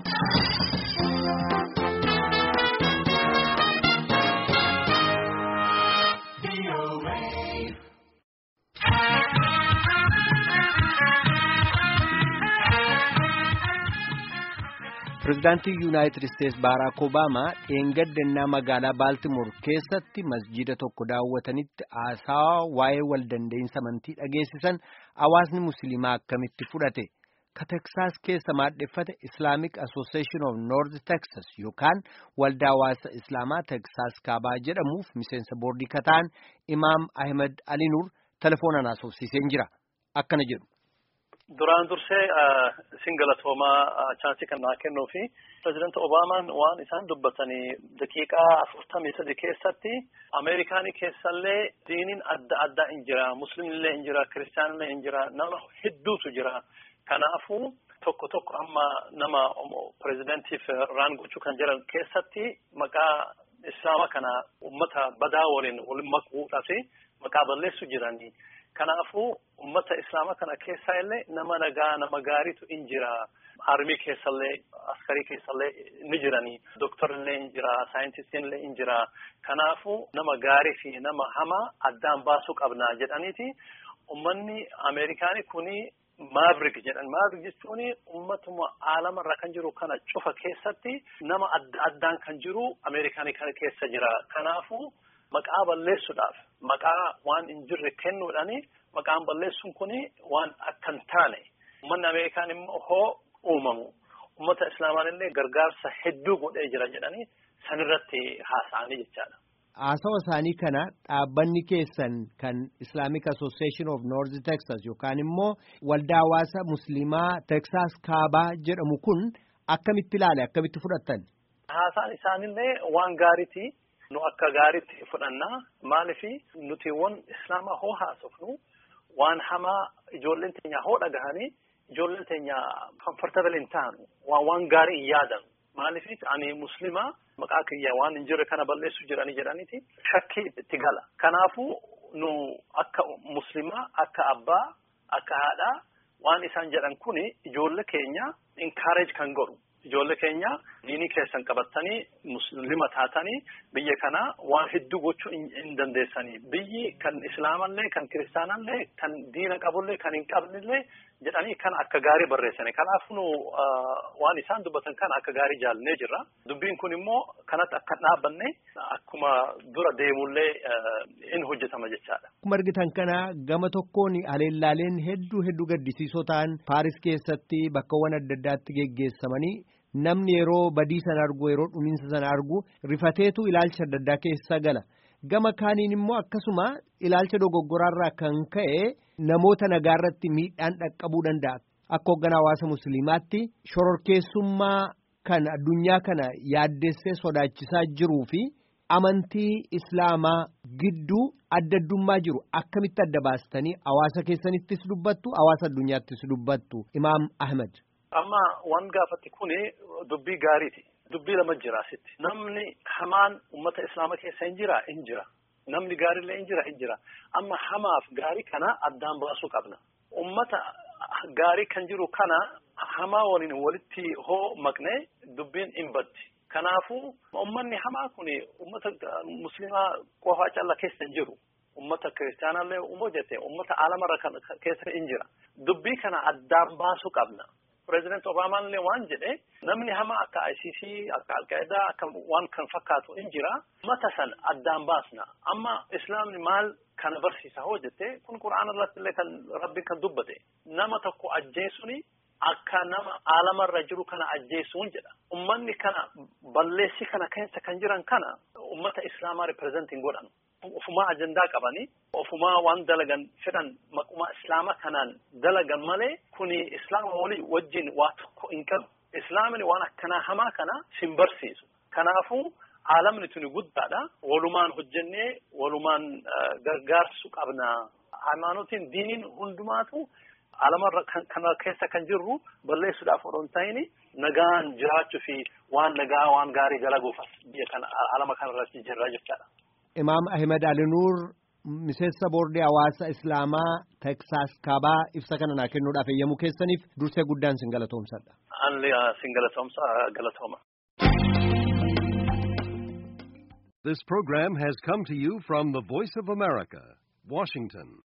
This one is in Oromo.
Pireezidaantii Yuunaayitid Isteetsi Baaraak Obaamaa dheengaddannaa magaalaa Baaltimoor keessatti masjida tokko daawwatanitti haasaa waa'ee waldandeensa amantii dhageessisan hawaasni musliimaa akkamitti fudhate ka Teksaas keessa maadheffate Islaamic Association of North Texas yookaan waldaa hawaasa Islaamaa Teksaas kaabaa jedhamuuf miseensa boordii kataan Imaam Ahmed Alinuur telefoonaan haasofsiiseen jira akkana jedhu. Duraan dursee isin galatoomaa chaansii kan naa kennuu fi pirezidaanti Obaamaan waan isaan dubbatanii daqiiqaa afurtamii sadi keessatti Ameerikaanii keessallee diiniin adda addaa hin jira, musliimillee hin jira, kiristaanillee hin jira, nama hedduutu jira. Kanaafuu tokko tokko amma nama pirezidaantiif raan gochuu kan jiran keessatti maqaa islaama kana ummata badaa waliin waliin makuudhaa fi maqaa balleessu jiranii. Kanaafuu ummata islaama kana keessaa illee nama nagaa nama gaariitu in jira. Armii keessallee askarii keessallee ni jiranii. Doktorillee in jira. Saayintistiin in jira. Kanaafuu nama gaarii fi nama hamaa addaan baasuu qabna jedhaniiti. Ummanni Ameerikaanii kuni Maabrik jedhan. Maabrik jechuun ummatuma aalamarra kan jiru kana cufa keessatti nama adda addaan kan jiru Ameerikaanii kana keessa jira. Kanaafuu maqaa balleessuudhaaf maqaa waan hin jirre kennuudhaani maqaan balleessuun kuni waan akka hin taane ummanni Ameerikaan immoo hoo uumamu ummata islaamaan illee gargaarsa hedduu godhee jira jedhanii sanirratti haasa'anii jechaadha. Haasawa isaanii kana dhaabbanni keessan kan Islamic Association of North Texas yookaan immoo waldaa hawaasa musliimaa Texas kaabaa jedhamu kun akkamitti ilaale akkamitti fudhattan? Haasaan isaanillee waan gaariiti. nu akka gaariitti fudhannaa maalifi nuti waan islaamaa hoo haasofnu waan hamaa ijoolleen teenya hoo dhagahanii ijoolleen teenya comfortable hin taanu waan waan gaarii hin yaadanu maalifi ani muslimaa maqaa kiyya waan hin jirre kana balleessu jiranii jedhaniiti shakkii itti gala kanaafuu nu akka muslimaa akka abbaa akka haadhaa waan isaan jedhan kuni ijoollee keenya encourage kan godhu ijoollee keenya diinii keessan qabattanii muslima taatanii biyya kana waan hedduu gochuu hin dandeessanii biyyi kan islaamallee kan kiristaanallee kan diina qabullee kan hin qabnillee jedhanii kan akka gaarii barreessani kanaaf nu waan isaan dubbatan kan akka gaarii jaalnee jirra dubbiin kun immoo kanatti akka dhaabbanne akkuma dura deemullee in hojjetama jechaadha. Akkuma argitan kana gama tokkoon aleellaaleen hedduu hedduu gaddisiisoo ta'an Paaris keessatti bakkawwan adda addaatti geggeessamanii namni yeroo badii sana argu yeroo dhumiinsa sana argu rifateetu ilaalcha adda addaa keessa gala. Gama kaaniin immoo akkasuma ilaalcha dogoggoraarraa kan ka'e namoota nagaarratti miidhaan dhaqqabuu danda'a. Akka hoogganaa hawaasa musliimaatti shororkeessummaa kan addunyaa kana yaaddessee sodaachisaa jiruu fi amantii islaamaa gidduu adda addummaa jiru akkamitti adda baastanii hawaasa keessanittis dubbattu hawaasa addunyaattis dubbattu Imaam Ahmed. Amma waan gaafatti kuni dubbii gaariiti. Dubbii lama jira asitti. Namni hamaan uummata islaama keessa hin jira hin jira. Namni gaariillee hin jira hin jira. Amma hamaaf gaarii kana addaan baasuu qabna. Uummata gaarii kan jiru kana hamaa waliin walitti hoo maqnee dubbiin hin baddi. Kanaafuu uummanni hamaa kuni uummata musliimaa qofaa calla keessa hin jiru. Uummata kiristaanallee uummoo jette uummata alamarra keessa hin jira. Dubbii kana addaan baasuu qabna. Pireezidaanti Obaamaan illee waan jedhe namni hamaa akka ICC akka Alqaayidaa akka waan kan fakkaatu hin jira. Mata san addaan baasna. Amma Islaamni maal kana barsiisa hoo jette kun Qura'aana irratti illee kan Rabbiin kan dubbate. Nama tokko ajjeesuuni akka nama alamarra jiru kana ajjeesuun jedha. Ummanni kana balleessi kana keessa kan jiran kana ummata Islaamaa ripireezentiin godhan. Ofumaa ajandaa qabanii ofumaa waan dalagan fedhan maquma islaama kanaan dalagan malee kuni islaama walii wajjin waa tokko hin qabu. Islaamni waan akkanaa hamaa kana sin barsiisu. Kanaafuu aalamni tuni guddaadha. Walumaan hojjennee walumaan gargaarsu qabna. Haymanotiin diiniin hundumaatu alamarra kana keessa kan jirru balleessuudhaaf odoo hin ta'in nagaan jiraachuu fi waan nagaa waan gaarii dalaguuf biyya kana alama kanarratti jirra jechaadha. Imaam Ahmed Alinuur miseensa boordii hawaasa islaamaa teksaas kaabaa ibsa kana naa kennuudhaaf eeyyamuu keessaniif dursee guddaan sin galatoomsadha. Anli sin galatoomsa galatooma. This program has come to you from the Voice of America, Washington.